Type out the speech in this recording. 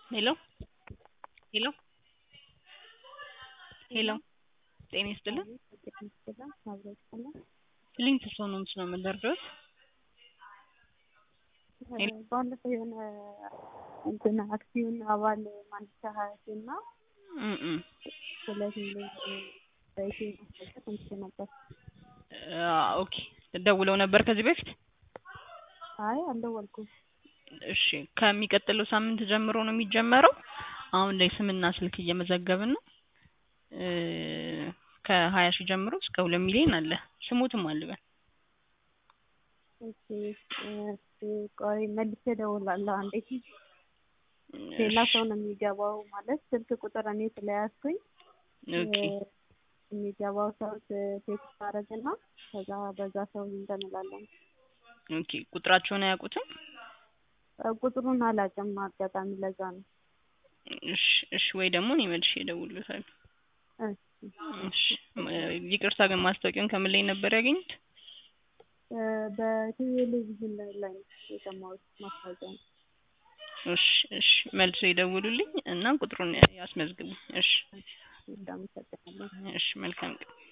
ሄሎ ሄሎ ሄሎ ጤና ይስጥልን ሊንክ ሰው ነው ምስለው የምንደርደውት ባለፈው የሆነ እንትን አክሲዮን አባል ማንሻ ሀያቴ እና ሁለት ሚሊዮን በኢትዮ ማስታወቂያ ሰምቼ ነበር። ኦኬ ደውለው ነበር ከዚህ በፊት አይ አልደወልኩም። እሺ ከሚቀጥለው ሳምንት ጀምሮ ነው የሚጀመረው። አሁን ላይ ስምና ስልክ እየመዘገብን ነው። ከሀያ ሺህ ጀምሮ እስከ ሁለት ሚሊዮን አለ። ስሙትም አልበል እሺ ቆይ መልሼ እደውላለሁ። አንዴ ሌላ ሰው ነው የሚገባው ማለት ስልክ ቁጥር እኔ ስለያዝኩኝ ኦኬ የሚገባው ሰው ቴክስት አደረግና ከዛ በዛ ሰው እንትን እንላለን። ኦኬ ቁጥራቸውን አያውቁትም? ቁጥሩን አላውቅም አጋጣሚ ለዛ ነው። እሺ እሺ ወይ ደግሞ እኔ መልሼ እደውልልዎታለሁ። እሺ ይቅርታ ግን ማስታወቂያውን ከምን ላይ ነበር ያገኙት? በቴሌቪዥን ላይ ነው የሰማሁት ማስታወቂያ ነው። እሺ እሺ መልሶ ይደውሉልኝ እና ቁጥሩን ያስመዝግቡ። እሺ እንዳመሰግናለሁ። እሺ መልካም ቀን